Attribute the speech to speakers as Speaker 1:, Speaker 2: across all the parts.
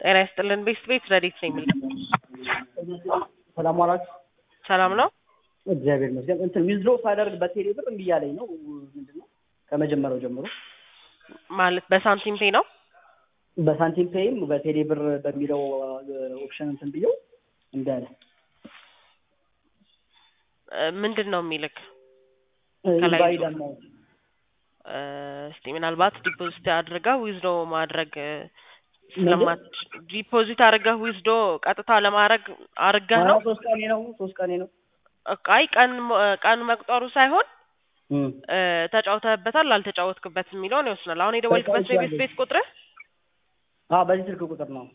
Speaker 1: ጤና ይስጥልን ቤስት ቤት ረዲት ነኝ የምልህ።
Speaker 2: ሰላም ዋላችሁ?
Speaker 1: ሰላም ነው?
Speaker 2: እግዚአብሔር ይመስገን። እንትን ዊዝድሮ ሳደርግ በቴሌ ብር እምቢ እያለኝ ነው። ምንድን ነው ከመጀመሪያው ጀምሮ
Speaker 1: ማለት በሳንቲም ፔ ነው?
Speaker 2: በሳንቲም ፔይም በቴሌ ብር በሚለው ኦፕሽን እንትን ብየው እምቢ አለ።
Speaker 1: እ ምንድን ነው የሚልክ? ከላይ
Speaker 2: ኢንቫሊድ አማውንት
Speaker 1: እ እስቲ ምናልባት ዲፖዚት አድርገህ ዊዝዶ ማድረግ እ ስለማት ዲፖዚት አድርገህ ዊዝዶ ቀጥታ ለማድረግ አድርገህ ነው?
Speaker 2: ሶስት ቀኔ ነው ሶስት ቀኔ ነው።
Speaker 1: አይ ቀን ቀን መቁጠሩ ሳይሆን
Speaker 2: እም።
Speaker 1: እ ተጫውተህበታል አልተጫወትክበትም የሚለውን ይወስናል። አሁን የደወልክበት ነው የቤት ቤት ቁጥርህ?
Speaker 2: አዎ በዚህ ስልክ ቁጥር ነው።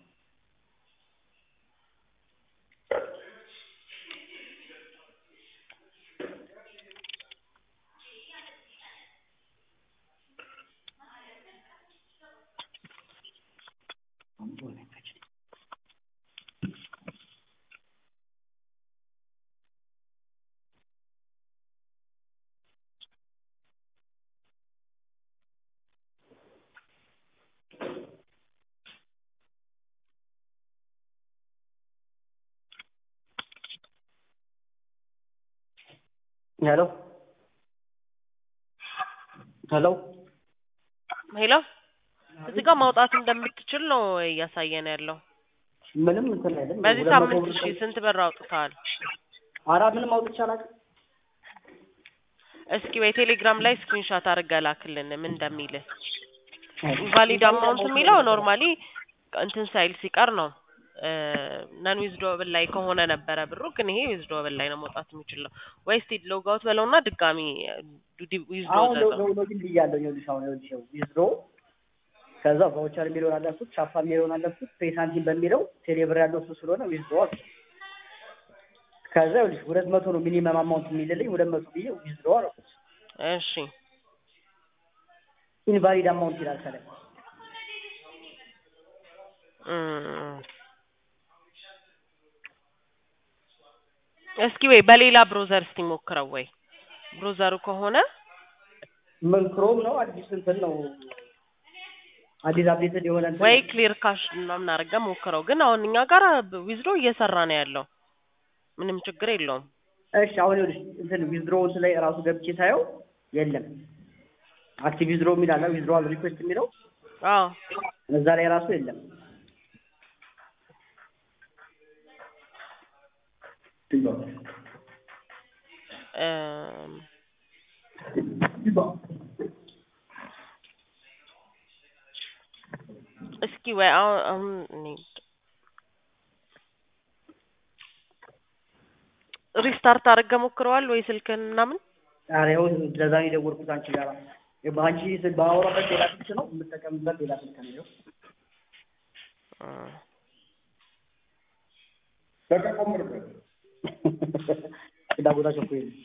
Speaker 2: ሄሎ ሄሎ
Speaker 1: ሄሎ እዚህ ጋር ማውጣት እንደምትችል ነው እያሳየን ያለው።
Speaker 2: ምንም እንትን አይደለም።
Speaker 1: በዚህ
Speaker 2: ሁለት መቶ
Speaker 1: ሳምንት
Speaker 2: ብር
Speaker 1: እሺ ስንት ብር አውጥተሃል?
Speaker 2: ኧረ ምንም አውጥቼ አላውቅም።
Speaker 1: እስኪ ወይ ቴሌግራም ላይ ስክሪንሾት አድርገህ ላክልን ምን እንደሚልህ። ኢንቫሊድ አማውንት የሚለው ኖርማሊ እንትን ሳይል ሲቀር ነው ነን ዊዝዶብል ላይ ከሆነ ነበረ ብሩ ግን ይሄ ዊዝዶብል ላይ ነው መውጣት የሚችለው። ወይ እስቲ ሎግ አውት በለውና ድጋሚ ዊዝዶ
Speaker 2: አሁን
Speaker 1: ዘዘው
Speaker 2: ሎጊን ብያለሁ። ይኸውልሽ አሁን ይኸውልሽ ዊዝድሮ ከዛ ቫውቸር የሚለውን አለፍኩት፣ ቻፓ የሚለውን አለፍኩት፣ ፔይ ሳንቲም በሚለው ቴሌብር ያለው እሱ ስለሆነ ዊዝድሮ አልኩት። ከዛ ይኸውልሽ ሁለት መቶ ነው ሚኒመም አማውንት የሚልልኝ ሁለት መቶ ብዬ ዊዝድሮ አልኩት።
Speaker 1: እሺ
Speaker 2: ኢንቫሊድ አማውንት ይላል ከላይ።
Speaker 1: እም። እስኪ ወይ በሌላ ብሮዘር እስቲ ሞክረው ወይ ብሮዘሩ ከሆነ
Speaker 2: ምን ክሮም ነው አዲስ እንትን ነው አዲስ አፕዴትድ የሆነ እንትን
Speaker 1: ወይ
Speaker 2: ነው።
Speaker 1: ክሊር ካሽ ምናምን አድርገህ ሞክረው። ግን አሁን እኛ ጋር ዊዝድሮ እየሰራ ነው ያለው ምንም ችግር የለውም።
Speaker 2: እሺ አሁን ይኸውልሽ እንትን ዊዝድሮ ላይ ራሱ ገብቼ ሳየው የለም አክቲቭ ዊዝድሮ የሚል አለ ዊዝድሮዋል ሪኩዌስት የሚለው
Speaker 1: አዎ
Speaker 2: እዛ ላይ ራሱ የለም።
Speaker 1: እም፣ እስኪ ወይ አሁን አሁን እኔ ሪስታርት አድርገህ ሞክረዋል ወይ ስልክህን ምናምን?
Speaker 2: ኧረ ይኸው ለዛ ነው የደወልኩት አንቺ ጋር በአንቺ ስል ባወራበት ሌላ ስልክ ነው የምጠቀምበት ሌላ ስልክ ነው ይኸው
Speaker 1: እም፣
Speaker 2: ፍላጎታቸው እኮ የለም።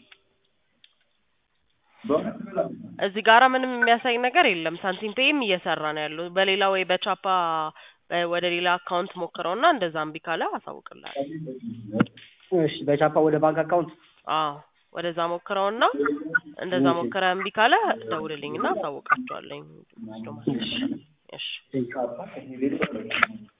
Speaker 1: እዚህ ጋራ ምንም የሚያሳይ ነገር የለም። ሳንቲም ፔይም እየሰራ ነው ያለው። በሌላ ወይ በቻፓ በ- ወደ ሌላ አካውንት ሞክረውና እንደዛ እምቢ ካለ አሳውቅልሃል።
Speaker 2: እሺ በቻፓ ወደ ባንክ አካውንት
Speaker 1: አዎ ወደዛ ሞክረውና እንደዛ ሞክረ እምቢ ካለ ደውልልኝና አሳውቃቸዋለኝ። እሺ